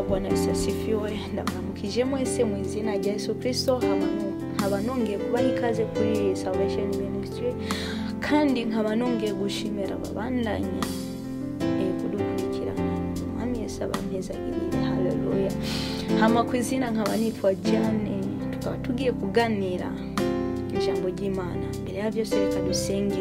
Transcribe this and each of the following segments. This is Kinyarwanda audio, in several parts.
Bwana Yesu asifiwe ndamwamukije mwese mu izina rya Yesu kirisito nkaba nongeye kubaha ikaze kuri iyi Salvation Ministry kandi nkaba nongeye gushimira ababandanya eh, kudukurikirana umwami Yesu abampezagirire haleluya hama ku izina nkaba nitwa Jane tukaba tugiye kuganira ijambo ry'imana mbere ya byose reka dusenge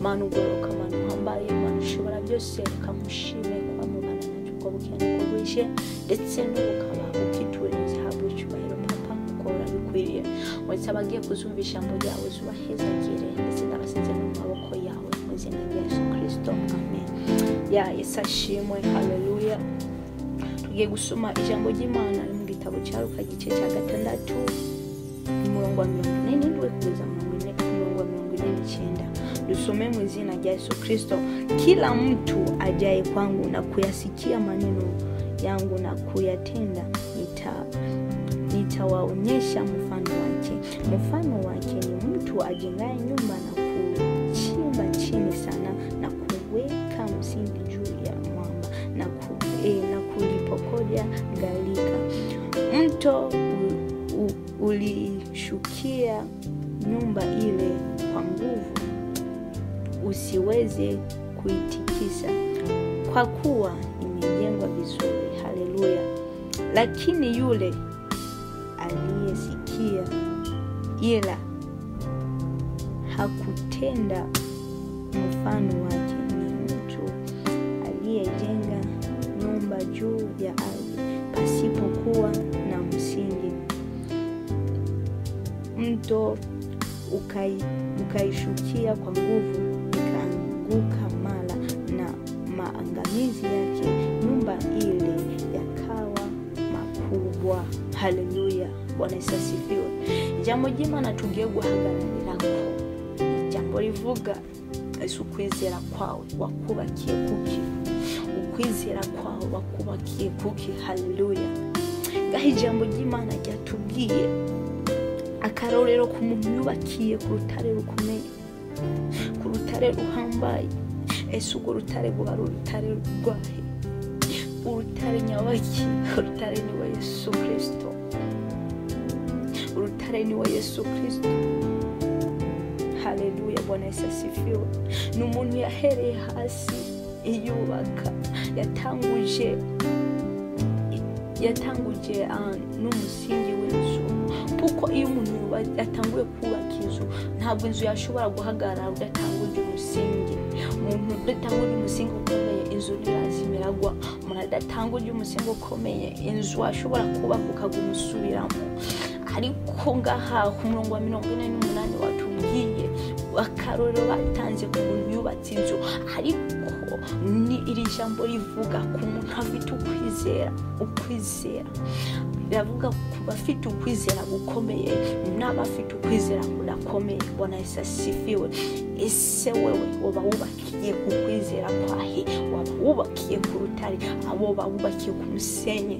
mana ugororoka mana uhambaye mana ushobora byose reka mushime kuba mubana nacyo uko bukeye nuko bwije ndetse n'ubukaba ubwituririze habwa icyubahiro papa kuko urabikwiriye wese abagiye kuzumva ijambo ryawe zubahezagire ndetse n'abasize mu maboko yawe mu izina rya yesu kirisito amen ya yesu ashimwe haleluya tugiye gusoma ijambo ry'imana mu gitabo cya ruka igice cya gatandatu umurongo wa mirongo ine n'indwi kugeza mirongo ine umurongo wa mirongo ine n'icyenda dusome mu izina rya yesu kristo kila mtu ajaye kwangu na kuyasikia maneno yangu na kuyatenda nita nitawaonyesha mfano wake mfano wake ni mtu ajengaye nyumba na kuchimba chini sana na kuweka msingi juu ya mwamba na, ku, eh, na kulipokoja galika mto u, u, ulishukia nyumba ile kwa nguvu usiweze kuitikisa kwa kuwa imejengwa vizuri haleluya lakini yule aliyesikia ila hakutenda mfano wake ni mtu aliyejenga nyumba juu ya ardhi pasipokuwa na msingi mto ukai, ukaishukia kwa nguvu ikaanguka mara na maangamizi yake nyumba ile yakawa makubwa haleluya bwana yesu asifiwe ijambo jima natugiye guhagararirako ijambo rivuga yesu ukwizera kwawe wakubakiye kuki ukwizera kwawe wakubakiye kuki haleluya ngaho ijambo ry'imana ryatubwiye akarorero ku muntu yubakiye ku rutare rukomeye ku rutare ruhambaye ese urwo rutare rwaba ari urutare rwahe urutare nyabaki urutare ni we yesu kirisito urutare ni we yesu kirisito haleluya bwana yesu asifiwe ni umuntu yahereye hasi yubaka yatanguje yatanguje ah, n'umusingi w'inzu kuko iyo umuntu yuba- yatanguye kubaka inzu ntabwo inzu yashobora guhagarara udatanguje umusingi umuntu udatanguje umusingi ukomeye inzu ntirazimiragwa umuntu adatanguje umusingi ukomeye inzu washobora kubaka ukaguma usubiramo ariko ngaha ku murongo wa mirongo ine n'umunani watubwiye akarorero batanze ku muntu yubatse inzu ariko ni iri jambo rivuga ku muntu afite ukwizera ukwizera biravuga ku bafite ukwizera gukomeye n'abafite ukwizera kudakomeye bona yesu asifiwe ese wewe waba wubakiye ku kwizera kwahe waba wubakiye ku rutare abo bawubakiye ku musenyi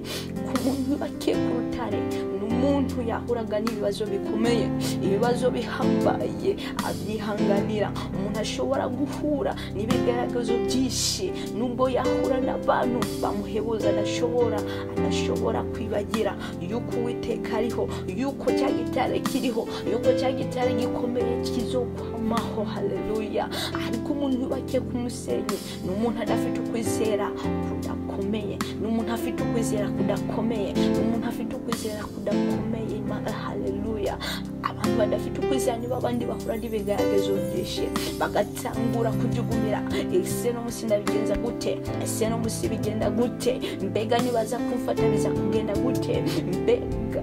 ku muntu yubakiye ku rutare ni umuntu yahuraga n'ibibazo bikomeye ibibazo bihambaye abyihanganira umuntu ashobora guhura n'ibigaragazo byinshi nubwo yahura n'abantu bamuhebuza adashobora adashobora kwibagira yuko uwiteka ariho yuko cya gitare kiriho yuko cya gitare gikomeye kizokwamaho haleluya ariko umuntu yubakiye ku musenyi ni umuntu adafite ukwizera kudakomeye ni umuntu afite ukwizera kudakomeye ni umuntu afite ukwizera kudakomeye ma- haleluya abantu badafite ukwizera nibo abandi bahura n'ibigaragazo byinshi bagatangura kujugumira ese no munsi ndabigenza gute ese no munsi bigenda gute mbega nibaza kumfata biza kugenda gute mbega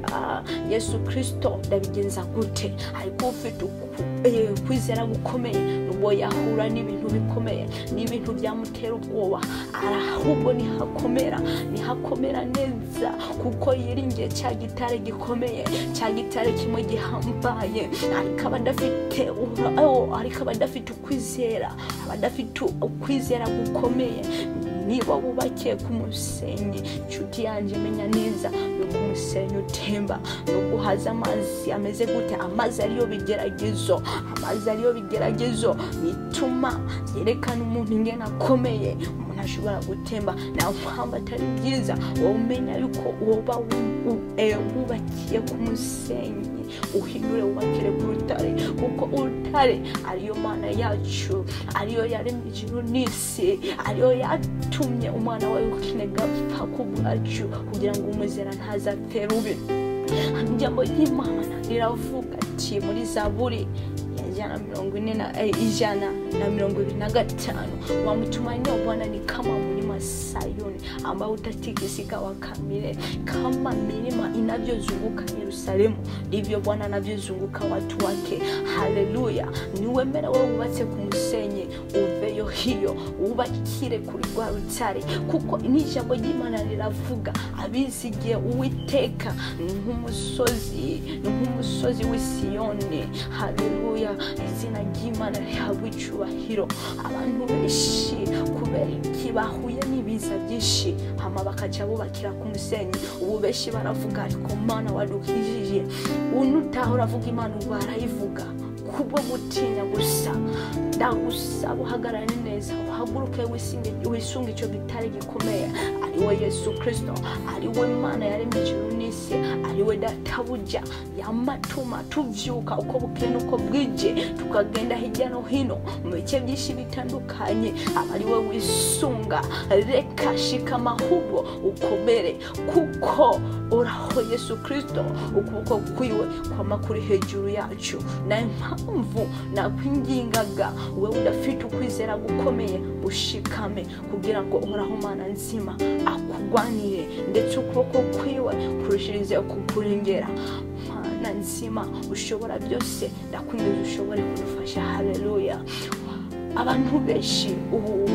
yesu kirisito ndabigenza gute ariko ufite uku- eh, kwizera gukomeye nubwo yahura n'ibintu bikomeye n'ibintu byamutera ubwoba ari ahubwo nihakomera nihakomera neza kuko yiringiye cya gitare gikomeye cya gitare kimwe gihambaye ariko abadafite ariko abadafite ukwizera abadafite ukwizera gukomeye niba wubakiye ku musenyi inshuti yanjye menya neza nuko umusenyi utemba nuko haza amazi ameze gute amazi ariyo bigeragezo amazi ariyo bigeragezo bituma yerekana umuntu ingena akomeye umuntu ashobora gutemba nta mpamvu atari byiza wowe umenya yuko woba wubakiye ku musenyi uhindure wubakire ku rutare kuko urutare ariyo mana yacu ariyo yaremye ijuru n'isi ariyo yatumye umwana wawe w'ikinega apfa ku bwacu kugira ngo umuzera ntazapfere ubi ijambo ry'imana riravuga ati muri zaburi ijana mirongo ine na eh, ijana na mirongo ibiri na gatanu wamtumainia bwana ni kama mlima sayuni ambao utatikisika wa kamile kama milima inavyozunguka yerusalemu ndivyo bwana anavyozunguka watu wake haleluya niwemera wewe wubatse ku musenyi uveyo hiyo wubakire kuri rwa rutare kuko n'ijambo ry'imana riravuga abizigiye uwiteka ni nk'umusozi ni nk'umusozi w'isiyoni haleluya izina ry'imana rihabwa icyubahiro abantu benshi kubera iki bahuye n'ibiza byinshi hama bakaca bubakira ku musenyi ubu benshi baravuga ariko mana wadukijije uno utaha uravuga imana barayivuga kubwo gutinya gusa ndagusaba uhagarare neza uhaguruke wisinge- wisunge icyo gitare gikomeye ari we yesu kirisito ari we mana yaremye ijuru n'isi ari we databuja yamatuma tubyuka uko bukeye n'uko bwije tukagenda hirya no hino mu bice byinshi bitandukanye aba ari we wisunga reka shikama ahubwo ukomere kuko uraho yesu kirisito ukuboko kwiwe kwama kuri hejuru yacu na impamvu nakwingingaga wowe udafite ukwizera gukomeye ushikame kugira ngo uhoraho mana nzima akurwanire ndetse ukuboko kwiwe kurushirize kukurengera mana nzima ushobora byose ndakwinginze ushobore kudufasha haleluya abantu benshi ubu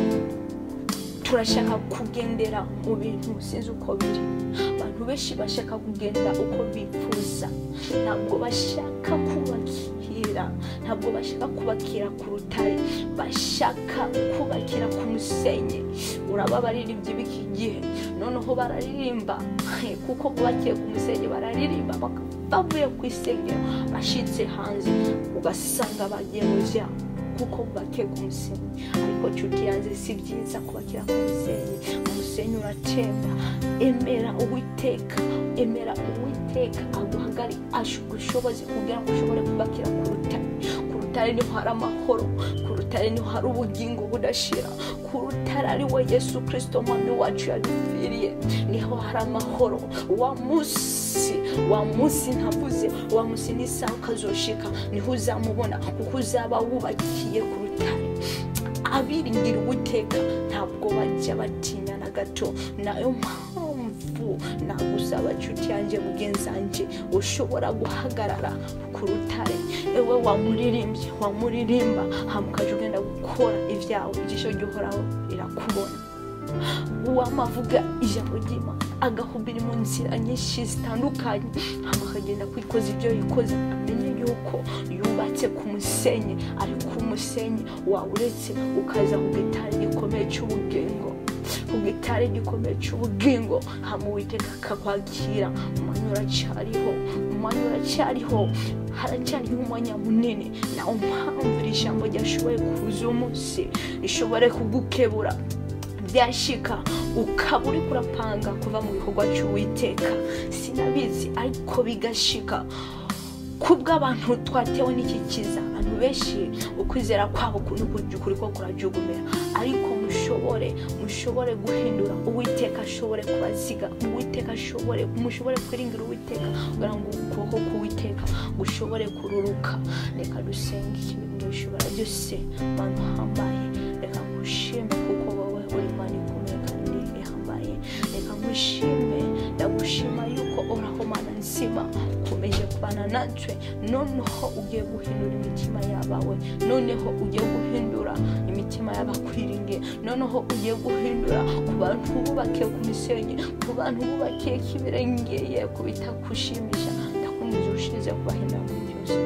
turashaka kugendera mu bintu sinzi uko biri abantu benshi bashaka kugenda uko bifuza ntabwo bashaka kubakira ntabwo bashaka kubakira ku rutare bashaka kubakira ku musenyi urababarira iby'ibiki gihe noneho bararirimba kuko bubakiye ku musenyi bararirimba baka- bavuye ku isengero bashitse hanze ugasanga bagiye mu byabo kuko bubake ku musenyi ariko nshuti yanjye si byiza kubakira ku musenyi umusenyi uratemba emera uwiteka emera uwiteka aguhagari ashuka ubushobozi kugira ngo ushobore kubakira ku rutare ku rutare niho hari amahoro ku rutare niho hari ubugingo budashira ku rutare ari we yesu kirisito mwami wacu yadupfiriye niho hari amahoro wa munsi wa munsi ntavuze wa munsi n'isaha ukazoshika niho uzamubona kuko uzaba wubakiye ku rutare abiringira uwiteka ntabwo bajya batinya na gato nayo mpamvu nagusaba nshuti yanjye mugenzanjye ushobora guhagarara ku rutare ewe wamuririmbye wamuririmba hamukaje ugenda gukora ibyawe igisho gihoraho rirakubona uwamavuga ijambo ry'imana agahubira mu nzira nyinshi zitandukanye hama akagenda kwikoza ibyo yikoze amenye yuko yubatse ku musenyi ariko umusenyi wawuretse ukaza ku gitari gikomeye cy'ubugingo ku gitari gikomeye cy'ubugingo hama uwiteka akakwakira umwanya uracyariho umwanya uracyariho haracyariho umwanya munini nawe mpamvu iri jambo ryashoboye kuza umunsi rishobore kugukebura byashika ukaba uri kurapanga kuva mu bikorwa cy'uwiteka sinabizi ariko bigashika kubw'abantu twatewe n'iki kiza abantu benshi ukwizera kwabo kuri kuri ko kurajugumira ariko mushobore mushobore guhindura uwiteka ashobore kubaziga uwiteka ashobore mushobore kwiringira uwiteka kugira ngo ukuboko k'uwiteka gushobore kururuka reka dusenge ikintu gishobora byose bantu hambaye reka ngushime kuko wowe uri mani kumwe kandi ihambaye reka ngushime ndagushima yuko uraho mana nzima ukomeje kubana natwe noneho ugiye guhindura imitima y'abawe noneho ugiye guhindura imitima y'abakwiringe noneho ugiye guhindura ku bantu bubakiye ku misenyi ku bantu bubakiye ko ibirengeye ku bitakushimisha ndakumva ushyize kubahindura muri byose